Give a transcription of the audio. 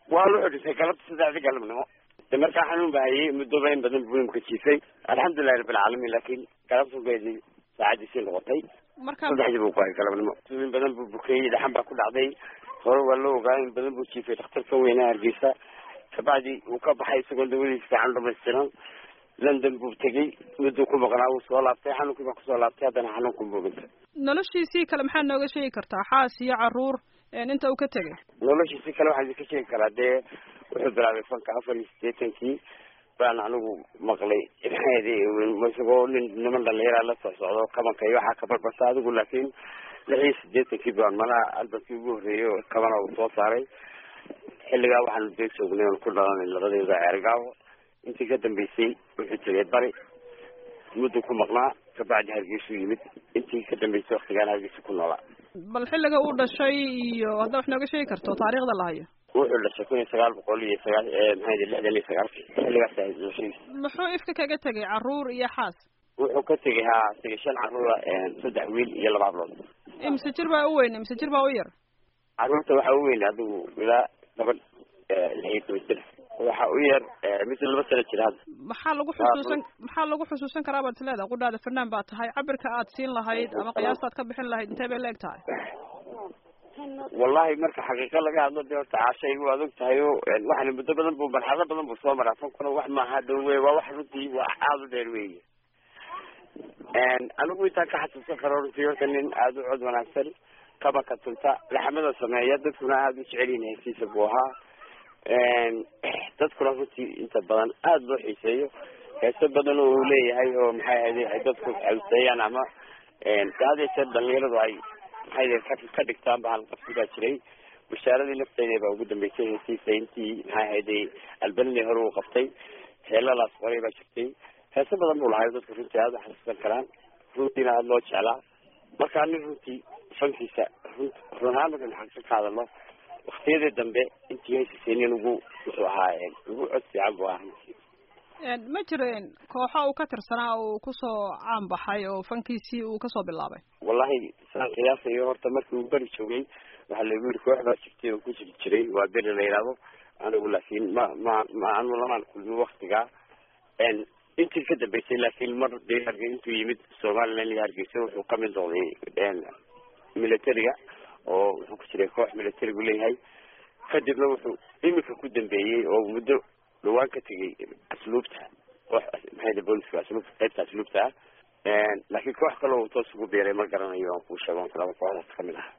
waa wuxuu dhintay galabta saddexdii galabnimo de markaa xanuun baa hayay muddoba in badan buu imka jiifay alxamdulilahi rabbilcaalamiin laakiin galabtugeedii saacadiisii noqotay marka saddexdii buu ku hayay galabnimo in badan buu bukeeyey dhaxan baa ku dhacday hore waa la ogaa in badan buu jiifay dhakhtarka weyne hargeysa kabacdi uu ka baxay isagoo dawadiisa fiican dhamaystiran london buu tegey mudduu ku maqnaa wuu soo laabtay xanuunkii baa kusoo laabtay haddana xanuunku booganta noloshiisii kale maxaad nooga sheegi kartaa xaas iyo caruur inta uu ka tegay noloshiisi kale waxaan idinka sheegi karaa dee wuxuu bilaabay fanka afar iyo siddeetankii baan anigu maqlay maxaedi isagoo nin niman dhalinyaraa la soo socdo kabanka iyo waxaa ka barbasa adigu laakiin lix iyo siddeetankii baan malaha albankii ugu horreeyey oo kabana uu soo saaray xilligaa waxaanu dee joognay oon ku dhalanay labadeeda ceergaawo intii ka dambeysay wuxuu tegay bari mudduu ku maqnaa kabacdi hargeysuu yimid intii ka dambeysay waktigaan hargeysa ku noolaa bal xilliga uu dhashay iyo haddaa wax nooga sheegi karto taariikhda la hayo wuxuu dhashay kun iyo sagaal boqol iyo sagaa maxaa lixdan iyo sagaalkii xilligaas ahayd noloshiisa muxuu ifka kaga tegay caruur iyo xaas wuxuu ka tegay haa tegay shan caruura saddex wiil iyo laba hablood imise jir baa u weyn imise jir baa u yar caruurta waxaa u weyn adigu ilaa gabadh lix iyo toban jir waxa u yar mid laba sano jira hadda maxaa lagu xusuusan maxaa lagu xusuusan karaa baad isleedahay qudhaada fanaan baa tahay cabirka aad siin lahayd ama qiyaastaad ka bixin lahayd intee bay la eg tahay wallahi marka xaqiiqa laga hadlo de horta caashaygu waad og tahay o waxana muddo badan bu marxalado badan buu soo maraa fankuna wax maaha dhow wey waa wax runtii waa aada u dheer weeye anigu intaan ka xasuusan karo runtii horta nin aada u cod wanaagsan kabanka tunta laxmada sameeya dadkuna aada u jecelyihin hesiisa buu ahaa dadkuna runtii inta badan aada loo xiiseeyo heeso badan oo uu leeyahay oo maxay ahayde ay dadku xawseeyaan ama had iyo jeer dhalinyaradu ay maxay ka dhigtaan ba halqabsi baa jiray bashaaradii nafteeda baa ugu dambeysay heesiisa intii maxay ahayde albanini hore uu qabtay heelalaas qoray baa jirtay heeso badan buu lahayo dadku runtii aada u xasuusan karaan runtiina aada loo jeclaa markaa nin runtii fankiisa run run ahaan markan xaqsa ka hadalo waktiyadii dambe intii heysisay nin ugu wuxuu ahaa ugu cod fiican buu ahaa runtii ma jireen kooxo uu ka tirsanaa uu kusoo caan baxay oo fankiisii uu kasoo bilaabay wallahi saan qiyaasayo horta markii uu beri joogay waxaa lagu yiri koox baa jirtay oo ku jiri jiray waa beri la yidhaahdo anigu laakiin ma ma ma anu lamaan kulmin waktigaa intii ka dambeysay laakiin mar dee harge intuu yimid somaliland iyo hargeysa wuxuu kamid noqday militariga oo wuxuu ku jiray koox militarigu leeyahay kadibna wuxuu iminka ku dambeeyey oo muddo dhawaan ka tegay asluubta koox maxay booliska asluubta qaybta asluubta ah laakiin koox kale uu toos ugu biiray ma garanayo aan kuu sheego laba kooxdaas kamid ah